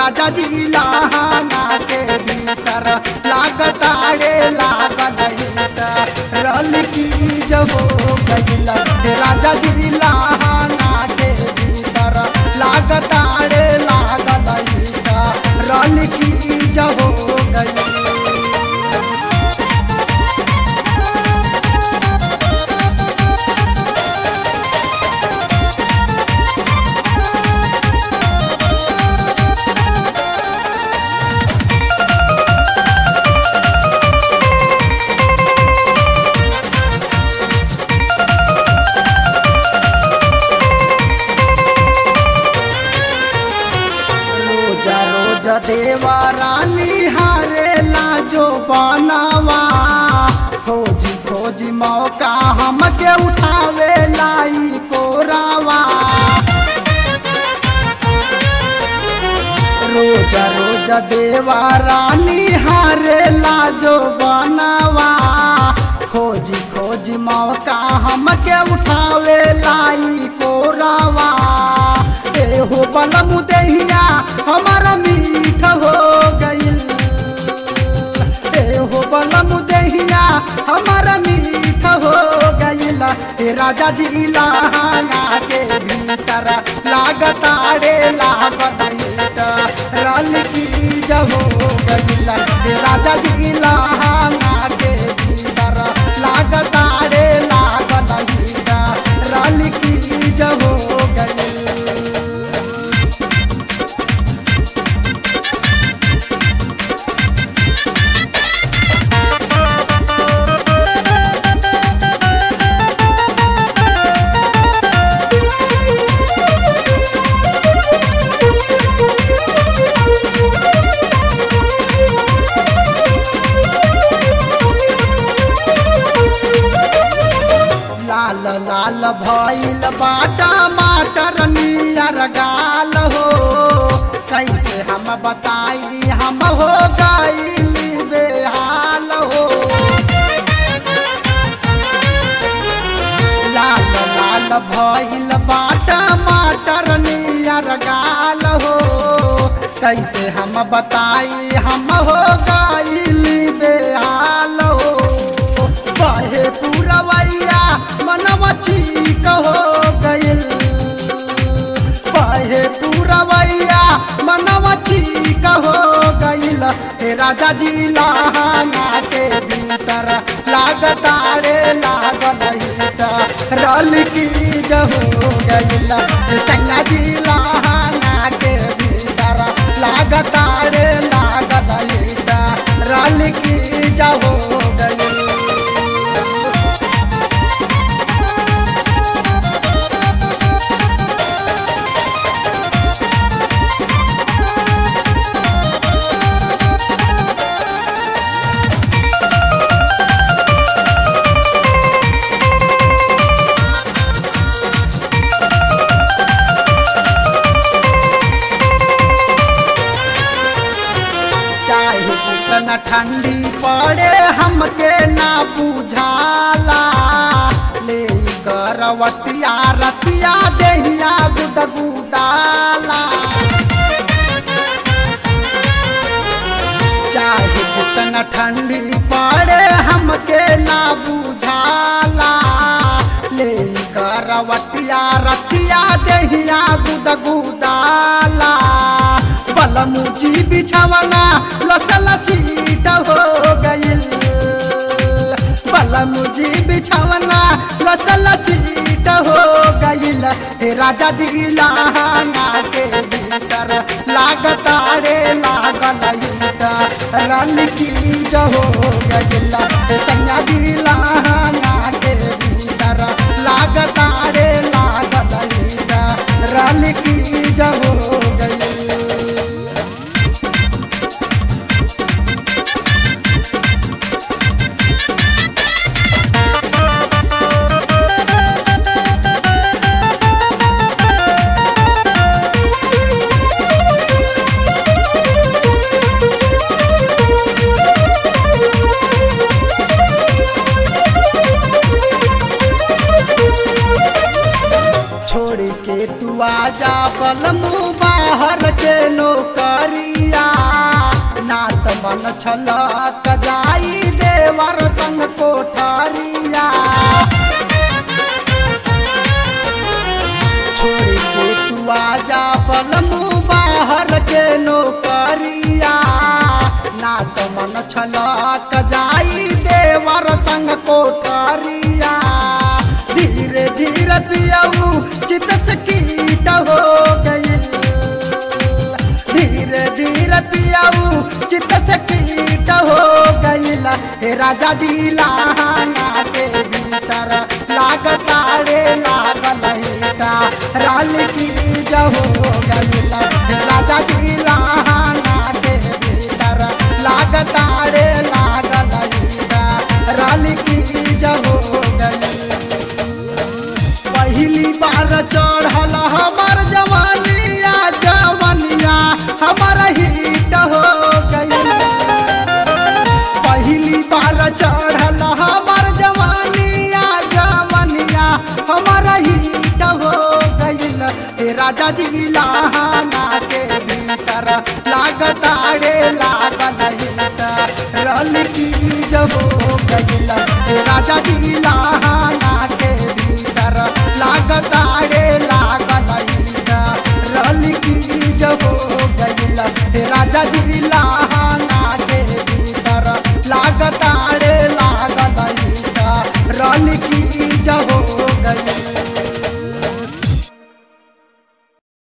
राजा जी लहंगा के भीतर लागताड़े लागल रल की जब हो गईल राजा जी लहंगा के भीतर लागताड़े लागल रल की जब हो गईल रोज रोज देवा रानी हारे लाजो बनावा खोजी खोजी मौका हमके उठावे लाई कोरावा रोज रोज देवा रानी हारे लाजो बनावा खोजी खोजी मौका हमके उठावे लाई कोरावा एहो बलम दहिया हमारा मीठ हो गईल एहो बलम दहिया हमारा मीठ हो गईल ए राजा जी लहंगा के भीतर लागताड़े लागत रल की जब हो गईल ए राजा जी लहंगा के भीतर लागताड़े लागत रल की जब हो गईल लाल लाल भइल बाटा माटर नियर गाल हो कैसे हम बताई हम हो गईली बेहाल हो लाल लाल भइल बाटा माटर नियर गाल हो कैसे हम बताई हम हो गईली बेहाल हो बहे पूरवैया मनवा ठीक हो गईल बहे पूरवैया मनवा ठीक हो गईल हे राजा जी लहंगा के भीतर लागतारे लागल रल की जहो गईल संगा जी लहंगा के भीतर लागतारे लागल रल की जहो गईल चाहे कितना ठंडी पड़े हमके ना बुझाला ले करवटिया रतिया देहिया गुदगुदाला चाहे कितना ठंडी पड़े हमके ना बुझाला ले करवटिया रतिया देहिया गुदगुदाला बलमुची बिछावना लसल सीट हो गईल बलमुची बिछावना लसल सीट हो गईल हे राजा जी लहंगा के भीतर लागतारे लागल रल की जहो गईल संगा जी लहंगा के भीतर लागतारे लागल रल की जहो गईल छोड़ के तू आजा बलमू बाहर के नौकरिया ना त मन छलक जाई देवर संग कोठरिया छोड़ के तू आजा बलमू बाहर के नौकरिया ना त मन छलक जाई देवर संग कोठरिया धीरे धीरे पियाऊ चित से कीट हो गई धीरे धीरे पियाऊ चित से कीट हो गईल हे राजा जी लाना के भीतर लागताड़े लागल हीटा राल की जहो गईल हे राजा जी लाना के भीतर लागताड़े लागल हीटा राल की जहो गईल पहली बार चढ़ल हमार जवानिया जवानिया हमार हिट हो गई पहली बार चढ़ल हमार जवानिया जवानिया हमार हिट हो गईल ए राजा जी लाना के भीतर लागताड़े लागल हिट रल की जब हो गईल ए राजा जी लाना के भीतर लागताड़े लागल हिट रल की जब हो गईल ए राजा जी लाना के भीतर लागताड़े लागल हिट रल की जब हो गईल